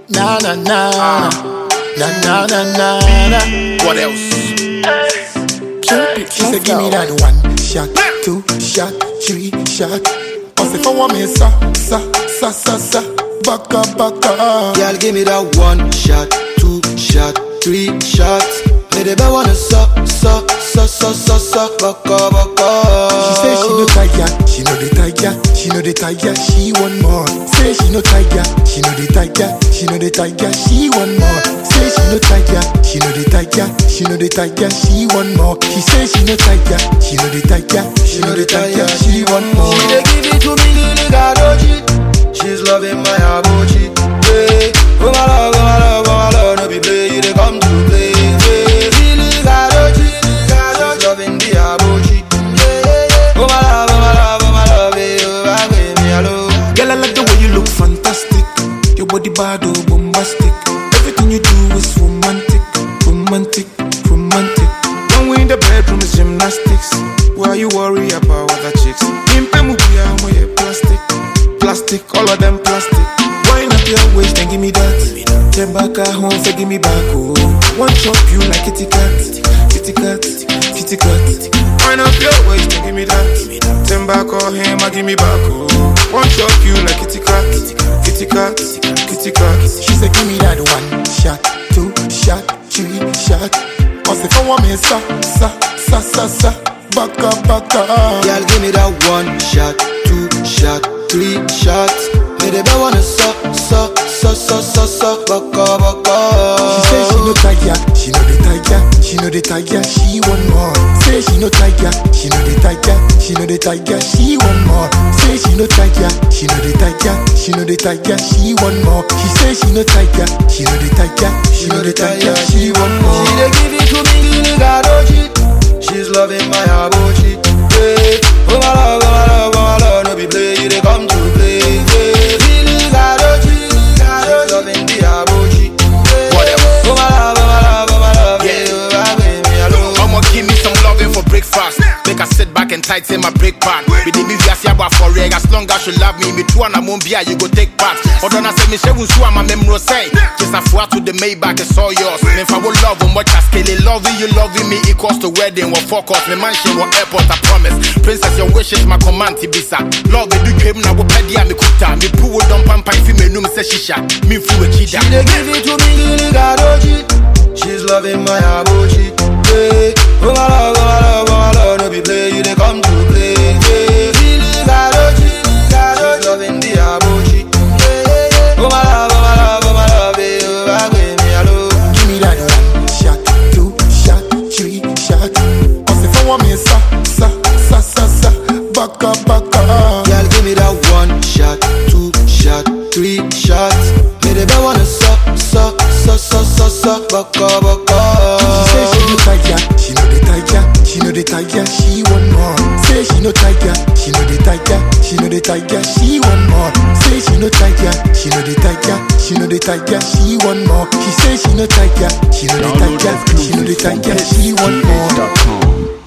Na na na na na na na na. What else? Cupid, she said give me that one shot, two shot, three shot. I say for one me sa sa sa sa sa. Baka baka. Girl, give me that one shot, two shot, three shots. Me the best wanna suck, suck, suck, suck, suck, suck, baka, baka. She say she no tiger, she no the tiger, she no the tiger, she want more. Say she no tiger, she no the tiger, she no the tiger, she want more. Say she no tiger, she no the tiger, she no the tiger, she want more. She say she no tiger, she no the tiger, she no the tiger, she want more. She dey give it to me, Lily Gadoji. She's loving my abochi. Hey, oh my love, oh my love, oh my love, no be play, you dey come to play. Hey, Lily Gadoji, she's loving the abochi. Yeah, yeah, yeah. Oh my love, oh my love, oh my love, hey, oh my baby, hello. Girl, I like the way you look fantastic. Your body bad, oh, bombastic. Everything you do is romantic, romantic, romantic. When we in the bedroom, it's gymnastics. Why you worry about other chicks? Impe mubiya, moye plastic, plastic, all of them plastic. Wind up your waist and give me that. Then back at home, say give me back, oh. One chop you like kitty cat, kitty cat, kitty cat. Wind up your waist and give me that. Then back on him, I give me back, oh. One chop you like kitty cat, kitty cat, kitty cat. She said, give me that one shot, two shot, three shot. I say, for one me, sa, sa, sa, sa, sa, baka, baka. Girl, give me that one shot, two shot, three shots. Me the best wanna suck, suck, suck, suck, suck, suck, baka, baka. She say she no tiger, she no the tiger, she no the tiger, she want more. Say she no tiger, she no the tiger, she no the tiger, she want more. Say she no tiger, she no the tiger, she no the tiger, she want more. She say she no tiger, she no the tiger, she no the tiger, she want more. She dey give it to me, Lily Gadoji. She's loving my abochi. Yeah. Oh my love, oh my love, oh my love, no be play, you dey come to play. Yeah. Lily Gadoji, she's loving the abochi. Yeah. What else? Oh my love, oh my love, oh my love, Yeah. yeah, oh my baby, hello. I'ma give me some loving for breakfast. Make her sit back and tighten my break pan. We did me via siaba for reg. As long as you love me, me too and I won't be you go take part. Although I say me she won't sue my memory say. Just a four to the Maybach, it's all yours. Me if I will love you much as scale loving you, loving me equals to wedding or focus. Me mansion or airport, I promise. Princess, your wish is my command, Tibisa. Love me do dream na wo pedia me kuta. Me poo don't pampa if me num say shisha. Me fu a chida. She dey give it to me, Lily Gadoji. She's loving my abochi. Yeah. Oh my love, oh my love, oh my love, no be play, you dey come to play. Yeah. Lily Gadoji, she's loving the abochi. Yeah, yeah, yeah. Oh my love, oh my love, oh my love, eh, oh my baby, hello. Give me that one shot, two shot, three shot. I say for one me, sa, sa, sa, sa, sa, baka, baka. Girl, give me that one shot, two shot, three shots. Me the best wanna suck, suck, suck, suck, suck, suck, baka, baka. She say she no tiger, she no the tiger, she no the tiger, she want more. Say she no tiger, she no the tiger, she no the tiger, she want more. Say she no tiger, she no the tiger, she no the tiger, she want more. She say she no tiger, she no the Download tiger, she no the exclusives from tiger, she want more. hitsgh.com.